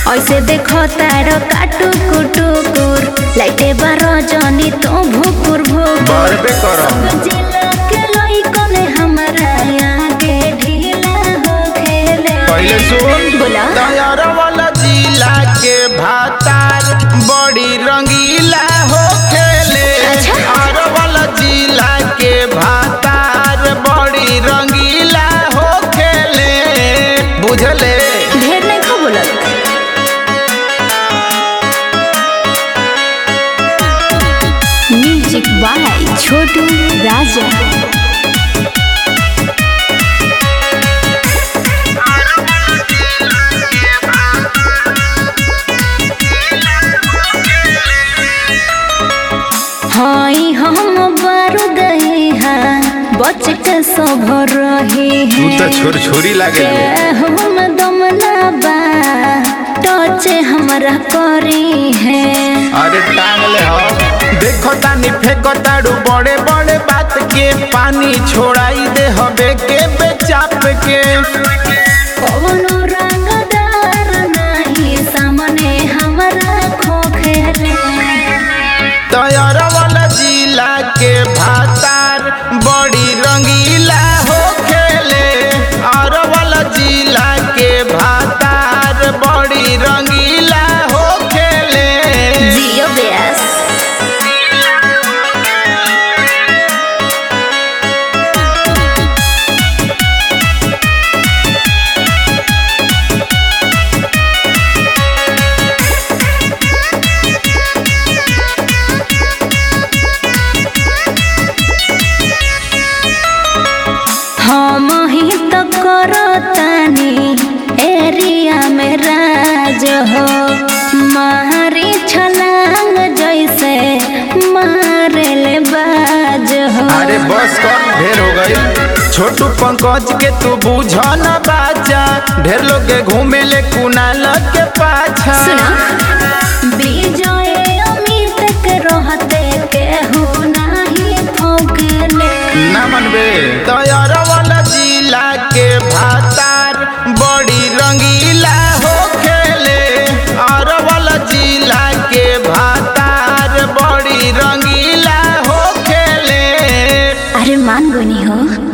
ऐसे देखो तार काटू कुटुकुर लाइटे बारो जनी तो भुकुर भुकुर बरबे करम जिला के लइकने हमरा आगे ढीला हो खेले पहिले सुन बोला तैयार वाला जिला के भातार बड़ी रंगीला हो खेले अच्छा। आर वाला जिला के भातार बड़ी रंगीला हो खेले बुझले ढेर नहीं खा बोलत म्यूजिक बाय छोटू राजा हाई हम बारूद हाँ बच के सब रही तू है तो छोर छोरी लागे हम दम ना बा टच हमरा करी है अरे टांग ले हो देखो तानी फेंको ताड़ू बड़े बड़े बात के पानी छोड़ाई दे हबे के बेचाप के कवनो रंगदार नाही सामने हमरा खोखेले तैयार वाला जिला के भातार बड़ी रंगीला हो खेले और वाला जिला के भातार बड़ी रंगीला हो खेले जियो बेस हम ही तो करतानी एरिया में राज हो मारी छलांग जैसे मारेले बाज हो अरे बस कर ढेर हो गई छोटू पंकज के तू बुझ न बाचा ढेर लोग के घूमे ले कुनाल के पाछा सुना विजय अमित के रहते केहू नाही ठोकले ना मनबे तैयार वाला जिला के भातार बड़ी रंगीला हो खेले और वाला जिला के भातार बड़ी रंगीला हो खेले अरे मान गोनी हो